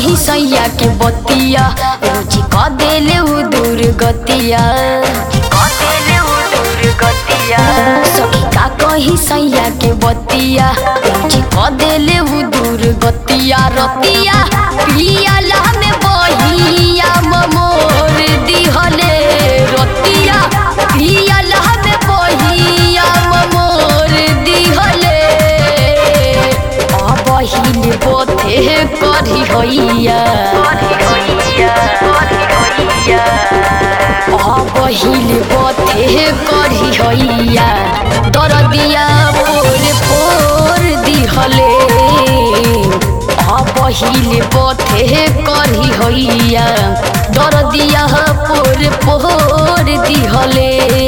कही सैया के बतिया रोजी क देले उ दूर गतिया सखी का कही सैया के बतिया रोजी क देले उ दूर गतिया रतिया पियाला में बहिया मोर दिहले रतिया पियाला में बहिया मोर दिहले बहिल बोथे करी होइया बहिल बोथे करी होइया दरदिया पोर पोर दिहले बहिल बोथे करी होइया दरदिया पोर पोर दिहले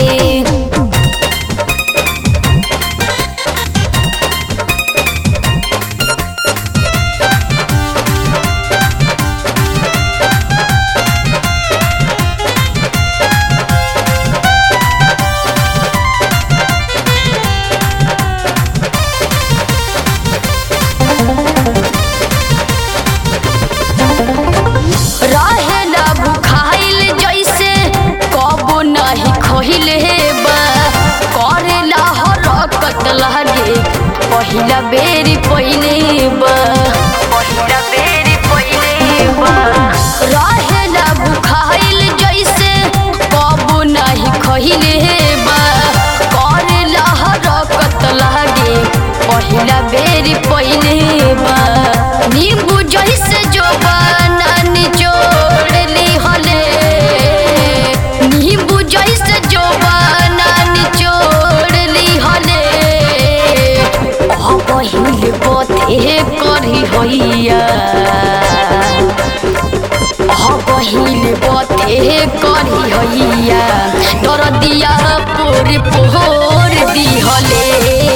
रहेला भुखाइल जैसे कबो नहीं खहिले बा करेला हरकत लागे पहिला बेरी पहिले बा पहिला बेरी पहिले बा रहेला भुखाइल जैसे कबो नहीं खहिले बा करेला हरकत लागे पहिला बेरी पहिले बा नींबू जैसे जो बना निचोड़ ली हले नींबू जैसे जो बना निचोड़ ली हले बहिल बोथे करी होइया बहिल बोथे करी होइया दरदिया पोर पोर दिहले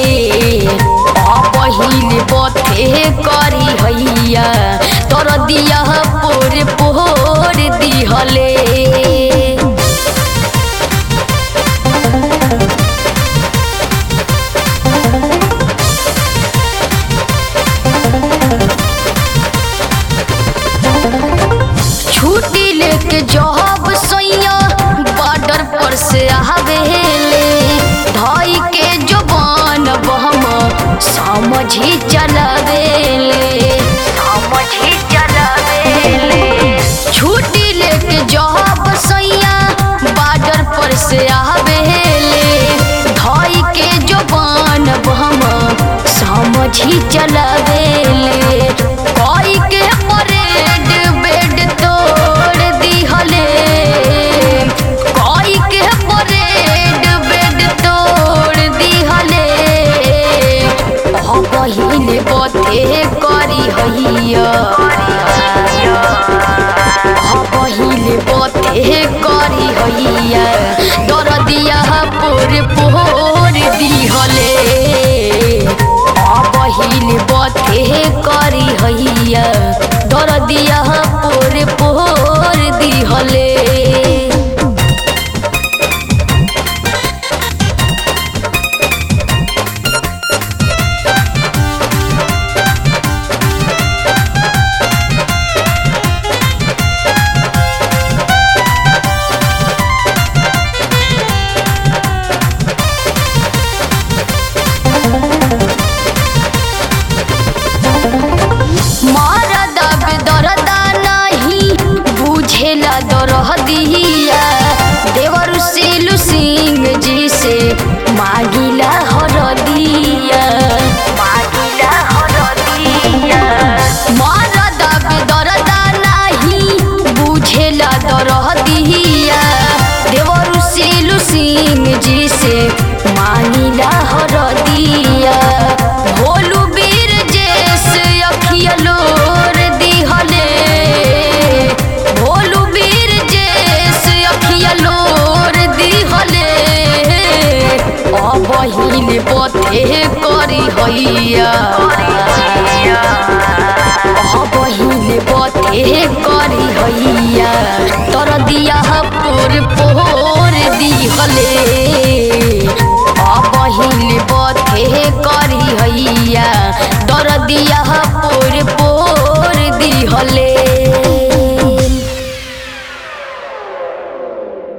बहिल बोथे करी होइया दरदिया पोर पोर दिहले छुट्टी लेके जॉब सैया बॉर्डर पर से आवेले धाई के जवान बहम समझी चलावेले समझी चलावेले छुट्टी लेके जॉब सैया बॉर्डर पर से आवेले धाई के जवान बहम समझी चलावेले कोई के परेड बेड तोड़ दिहले कोई के परेड बेड तोड़ दिहले बहिल बते करी होइया बहिल बते करी होइया दरदिया पोर पोर दिहले बहिल बते करी होइया दरदिया पोर पोर दिहले मरदा बेदरदा नहीं बुझेला दरदिया देवर सिलू सिंह जी से मागिला हरदिया मागिला हरदिया मरदा बेदरदा नहीं बुझेला दरदिया देवर सिलू सिंह जी से मानिला हरदिया भोलू बीर जेस अखिया लोर दिहले भोलू बीर जेस अखिया लोर दिहले बहिल बथे करी हैया बहिल बथे करी हैया तर दिया पोर पोर दिहले